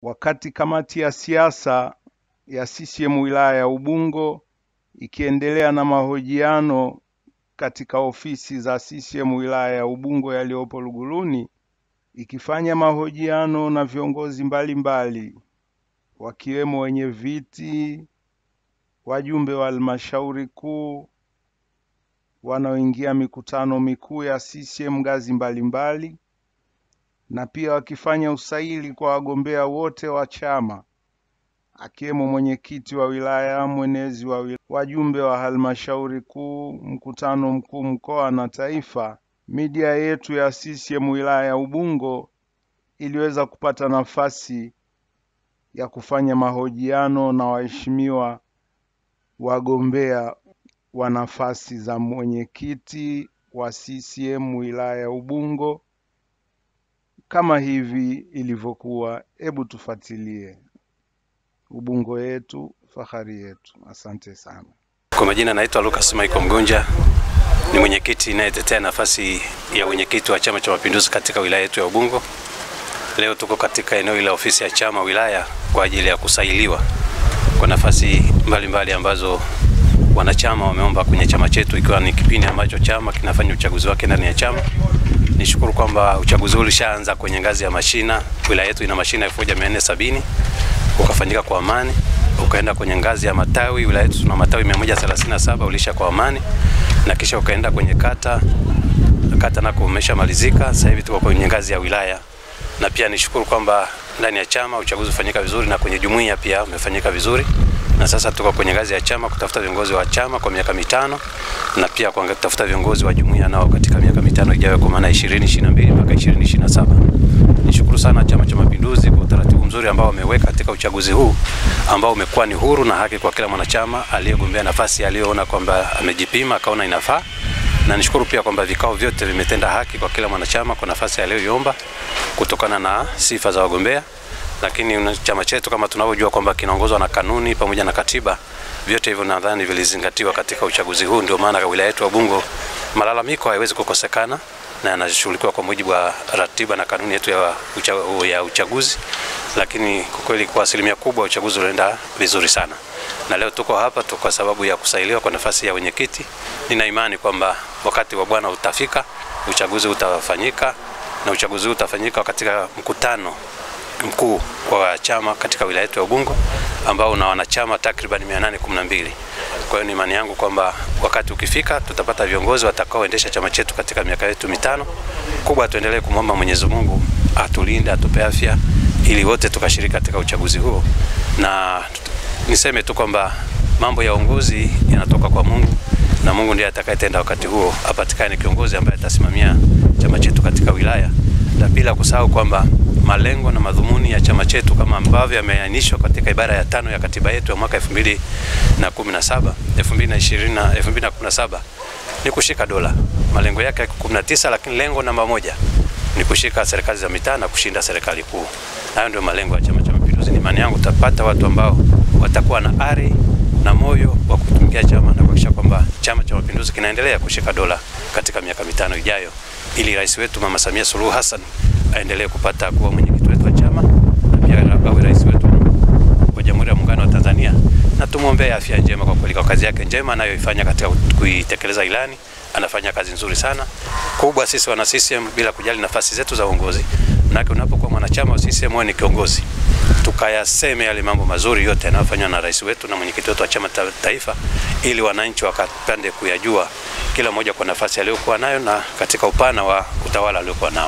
wakati kamati ya siasa ya CCM wilaya ya Ubungo ikiendelea na mahojiano katika ofisi za CCM wilaya ya Ubungo yaliyopo Luguruni ikifanya mahojiano na viongozi mbalimbali wakiwemo wenye viti, wajumbe wa halmashauri kuu, wanaoingia mikutano mikuu ya CCM ngazi mbalimbali na pia wakifanya usaili kwa wagombea wote wa chama akiwemo mwenyekiti wa wilaya, mwenezi wa wilaya, wajumbe wa halmashauri kuu, mkutano mkuu mkoa na taifa. Media yetu ya CCM wilaya ya Ubungo iliweza kupata nafasi ya kufanya mahojiano na waheshimiwa wagombea wa nafasi za mwenyekiti wa CCM wilaya ya Ubungo kama hivi ilivyokuwa. Hebu tufuatilie. Ubungo yetu, fahari yetu. Asante sana. Kwa majina naitwa Lucas Michael Mgonja, ni mwenyekiti inayetetea nafasi ya mwenyekiti wa Chama cha Mapinduzi katika wilaya yetu ya Ubungo. Leo tuko katika eneo la ofisi ya chama wilaya kwa ajili ya kusailiwa kwa nafasi mbalimbali mbali ambazo wanachama wameomba kwenye chama chetu, ikiwa ni kipindi ambacho chama kinafanya uchaguzi wake ndani ya chama. Nishukuru kwamba uchaguzi huu ulishaanza kwenye ngazi ya mashina. Wilaya yetu ina mashina 1470 ukafanyika kwa amani, ukaenda kwenye ngazi ya matawi. Wilaya yetu tuna matawi 137 ulisha kwa amani, na kisha ukaenda kwenye kata. Kata nako umeshamalizika, sasa hivi tuko kwenye ngazi ya wilaya. Na pia nishukuru kwamba ndani ya chama uchaguzi ufanyika vizuri na kwenye jumuiya pia umefanyika vizuri, na sasa tuko kwenye ngazi ya chama kutafuta viongozi wa chama kwa miaka mitano na pia kwa kutafuta viongozi wa jumuiya nao katika miaka mitano ijayo, kwa maana 2022 mpaka 2027. Nishukuru sana Chama cha Mapinduzi kwa utaratibu mzuri ambao wameweka katika uchaguzi huu ambao umekuwa ni huru na haki kwa kila mwanachama aliyegombea nafasi aliyoona kwamba amejipima akaona inafaa, na nishukuru pia kwamba vikao vyote vimetenda haki kwa kila mwanachama kwa nafasi aliyoiomba kutokana na sifa za wagombea. Lakini chama chetu kama tunavyojua kwamba kinaongozwa na kanuni pamoja na katiba, vyote hivyo nadhani vilizingatiwa katika uchaguzi huu. Ndio maana wilaya yetu ya Ubungo malalamiko hayawezi kukosekana na yanashughulikiwa kwa mujibu wa ratiba na kanuni yetu ya, ucha, ya uchaguzi. Lakini kwa kweli kwa asilimia kubwa uchaguzi unaenda vizuri sana, na leo tuko hapa tu kwa sababu ya kusailiwa kwa nafasi ya wenyekiti. Nina imani kwamba wakati wa Bwana utafika, uchaguzi utafanyika na uchaguzi huu utafanyika katika mkutano mkuu wa chama katika wilaya yetu ya Ubungo ambao una wanachama takriban 812. Kwa hiyo ni imani yangu kwamba wakati ukifika tutapata viongozi watakaoendesha chama chetu katika miaka yetu mitano. Kubwa tuendelee kumwomba Mwenyezi Mungu atulinde, atupe afya ili wote tukashiriki katika uchaguzi huo, na niseme tu kwamba mambo ya uongozi yanatoka kwa Mungu na Mungu ndiye atakayetenda wakati huo, apatikane kiongozi ambaye atasimamia chama chetu katika wilaya, na bila kusahau kwamba malengo na madhumuni ya chama chetu kama ambavyo yameainishwa katika ibara ya tano ya katiba yetu ya mwaka 2017 2020 na 2017 ni kushika dola. Malengo yake yako 19, lakini lengo namba moja ni kushika serikali za mitaa na kushinda serikali kuu. Hayo ndio malengo ya Chama cha Mapinduzi. Ni imani yangu tutapata watu ambao watakuwa na ari na moyo wa kutumikia chama na kuhakikisha kwamba Chama cha Mapinduzi kinaendelea kushika dola katika miaka mitano ijayo, ili rais wetu Mama Samia Suluhu Hassan aendelee kupata kuwa mwenyekiti wetu wa chama na pia awe rais wetu wa Jamhuri ya Muungano wa Tanzania, na tumwombee afya njema kwa kweli kwa kazi yake njema anayoifanya katika kuitekeleza ilani. Anafanya kazi nzuri sana kubwa. Sisi wana CCM bila kujali nafasi zetu za uongozi, manake unapokuwa mwanachama wa CCM wewe ni kiongozi, tukayaseme yale mambo mazuri yote yanayofanywa na rais wetu na mwenyekiti wetu wa chama ta taifa, ili wananchi wakapande kuyajua kila mmoja kwa nafasi aliyokuwa nayo na katika upana wa utawala aliokuwa nao.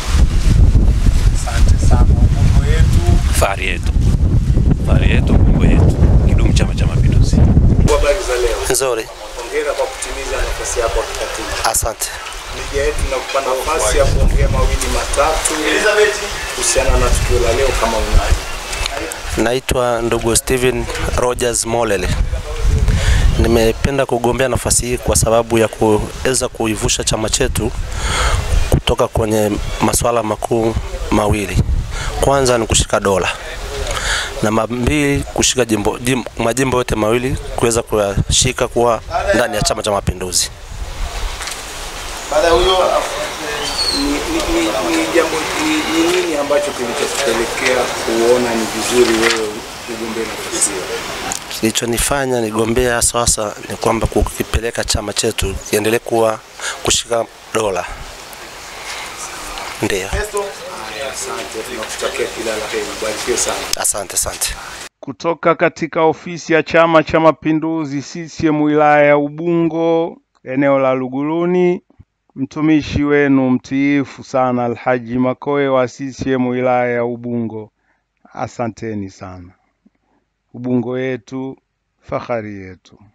Asante sana. Ubungo yetu, fahari yetu, fahari yetu, Ubungo yetu. Kidumu Chama cha Mapinduzi. habari za leo. Nzuri, Hongera kwa kutimiza nafasi yako ya kikatibu. asante. Media yetu inakupa nafasi ya kuongea mawili matatu kuhusiana na tukio la leo kama unayo. Naitwa ndugu Steven Rogers Molele. Nimependa kugombea nafasi hii kwa sababu ya kuweza kuivusha chama chetu kutoka kwenye masuala makuu mawili. Kwanza ni kushika dola na mbili kushika jimbo, jim, majimbo yote mawili kuweza kuyashika kuwa ndani ya Chama cha Mapinduzi. Baada ya huyo ni, ni, ni, ni jambo ni, ni nini ambacho kilichokupelekea kuona ni vizuri wewe ugombee nafasi hiyo? Kilichonifanya nigombea sasa ni kwamba kukipeleka chama chetu kiendelee kuwa kushika dola. Ndiyo, Haya, asante, tunakutakia kila la heri, barikiwe sana. asante asante. kutoka katika ofisi ya Chama cha Mapinduzi CCM wilaya ya Ubungo eneo la Luguruni, mtumishi wenu mtiifu sana Alhaji Makoe wa CCM wilaya ya Ubungo. Asanteni sana. Ubungo yetu, fahari yetu.